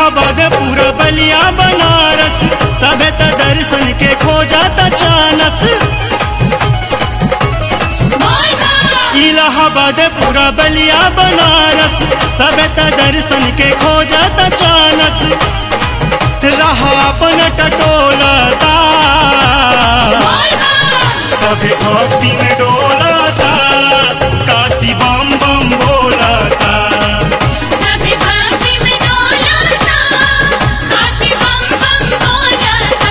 इलाहाबाद पूरा बलिया बनारस सबे त दर्शन के खोजत चानस इलाहाबाद पूरा बलिया बनारस सबे त दर्शन के खोजत चानस रहा अपन टटोलता सभे भक्ति में डोलता काशी बम बम बोलता सभी भक्ति में डोलता काशी बम बम बोलता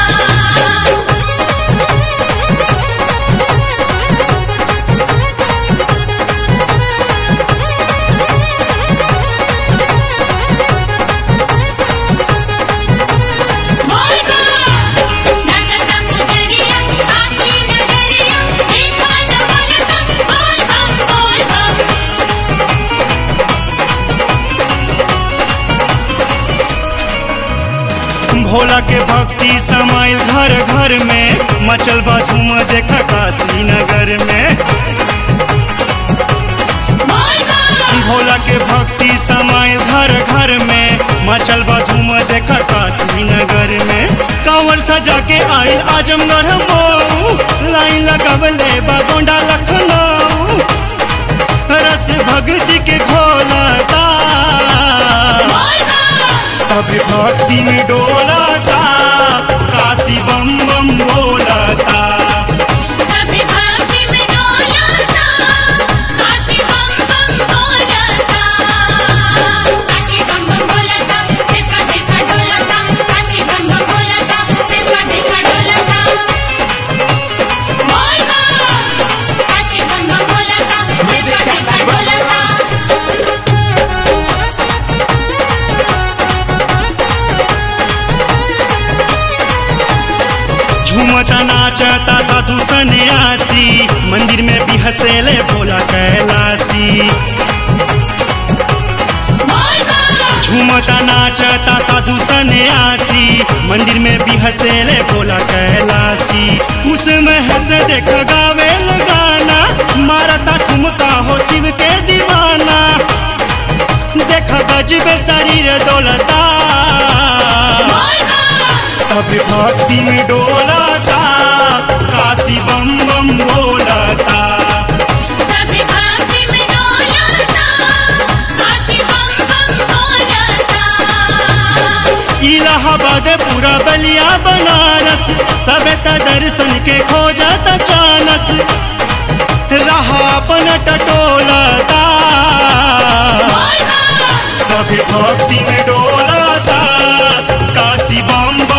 भोला के भक्ति समाइल घर घर में मचल बा धूम देखा काशी नगर में भोला के भक्ति समाइल घर घर में मचल बा धूम देखा काशी नगर में कांवर सजा के आइल आजमगढ़ मऊ लाइन लगवले बा गोंडा लखनऊ रस भक्ति के घोलता सब भक्ति में डोलता काशी बम बम बोलता सभी भक्ति में डोलता काशी बम बम बोलता काशी बम बम बोलता सिक्का सिक्का डोलता काशी बम बम बोलता सिक्का सिक्का डोलता बोल बम काशी बम बम बोलता सिक्का सिक्का डोलता झूमता नाचता साधु सन्यासी मंदिर में भी हंसेले भोला कैलासी बोल बम झूमता नाचता साधु सन्यासी मंदिर में भी हंसेले भोला कैलासी उसमें हंसे देख गावे गाना मारता ठुमका हो शिव के दीवाना देख गजबे शरीर दौलता बोल बम सब भक्ति में डोलता काशी बम बम बोलता सभी भक्ति में डोलता काशी बम बम बोलता इलाहाबाद पूरा बलिया बनारस सब त दर्शन के खोजत चानस रहा अपन टटोलता सब भक्ति में डोलता काशी बम